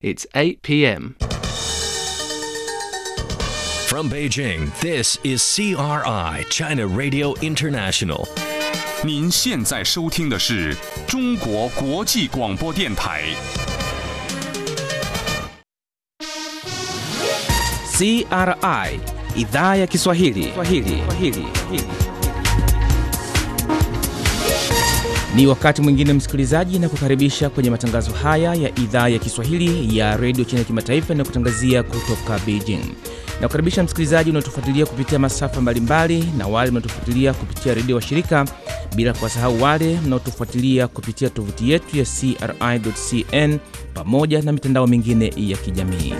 It's 8 p.m. From Beijing, this is CRI, China Radio International. 您现在收听的是中国国际广播电台。 CRI idhaa ya Kiswahili. Kiswahili. Kiswahili. Ni wakati mwingine msikilizaji, na kukaribisha kwenye matangazo haya ya idhaa ya Kiswahili ya redio China Kimataifa na kutangazia kutoka Beijing. Na kukaribisha msikilizaji unaotufuatilia kupitia masafa mbalimbali na wale mnaotufuatilia kupitia redio wa shirika, bila kuwasahau wale mnaotufuatilia kupitia tovuti yetu ya CRI.cn pamoja na mitandao mingine ya kijamii.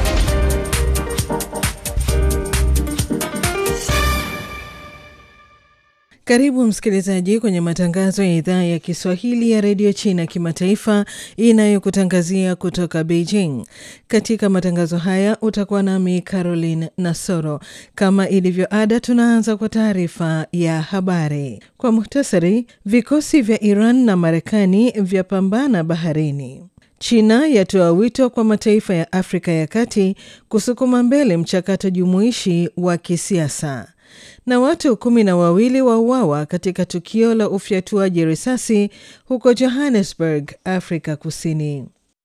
Karibu msikilizaji kwenye matangazo ya idhaa ya Kiswahili ya redio China kimataifa inayokutangazia kutoka Beijing. Katika matangazo haya utakuwa nami Caroline Nasoro. Kama ilivyo ada, tunaanza kwa taarifa ya habari kwa muhtasari. Vikosi vya Iran na Marekani vyapambana baharini. China yatoa wito kwa mataifa ya Afrika ya Kati kusukuma mbele mchakato jumuishi wa kisiasa na watu kumi na wawili wauawa katika tukio la ufyatuaji risasi huko Johannesburg, Afrika Kusini.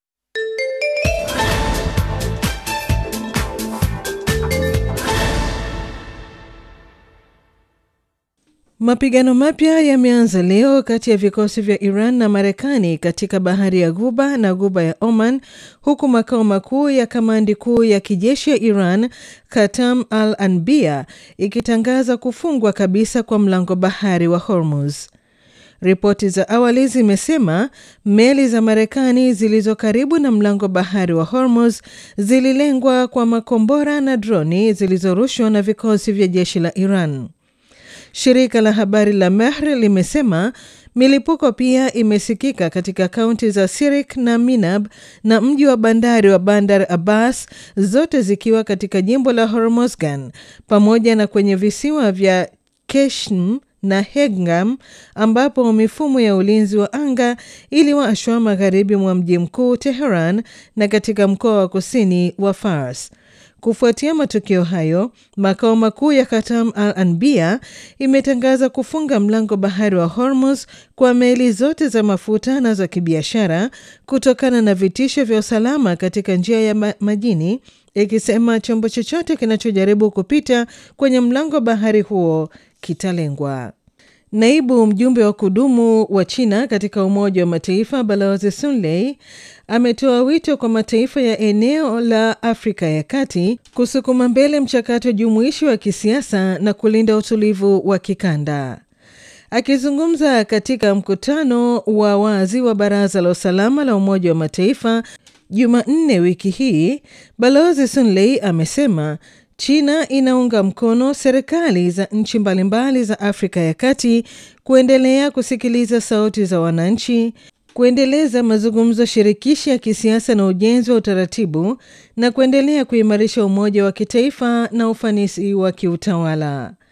Mapigano mapya yameanza leo kati ya vikosi vya Iran na Marekani katika bahari ya Ghuba na Ghuba ya Oman, huku makao makuu ya kamandi kuu ya kijeshi ya Iran, Katam al Anbia, ikitangaza kufungwa kabisa kwa mlango bahari wa Hormuz. Ripoti za awali zimesema meli za Marekani zilizo karibu na mlango bahari wa Hormuz zililengwa kwa makombora na droni zilizorushwa na vikosi vya jeshi la Iran. Shirika la habari la Mehr limesema milipuko pia imesikika katika kaunti za Sirik na Minab na mji wa bandari wa Bandar Abbas, zote zikiwa katika jimbo la Hormozgan, pamoja na kwenye visiwa vya Keshm na Hegam ambapo mifumo ya ulinzi wa anga iliwashwa magharibi mwa mji mkuu Teheran na katika mkoa wa kusini wa Fars. Kufuatia matukio hayo, makao makuu ya Katam Al Anbia imetangaza kufunga mlango bahari wa Hormuz kwa meli zote za mafuta na za kibiashara kutokana na vitisho vya usalama katika njia ya ma majini, ikisema chombo chochote kinachojaribu kupita kwenye mlango bahari huo kitalengwa. Naibu mjumbe wa kudumu wa China katika Umoja wa Mataifa Balozi Sun Lei ametoa wito kwa mataifa ya eneo la Afrika ya Kati kusukuma mbele mchakato jumuishi wa kisiasa na kulinda utulivu wa kikanda. Akizungumza katika mkutano wa wazi wa Baraza la Usalama la Umoja wa Mataifa Jumanne wiki hii, Balozi Sun Lei amesema China inaunga mkono serikali za nchi mbalimbali za Afrika ya Kati kuendelea kusikiliza sauti za wananchi, kuendeleza mazungumzo shirikishi ya kisiasa na ujenzi wa utaratibu na kuendelea kuimarisha umoja wa kitaifa na ufanisi wa kiutawala.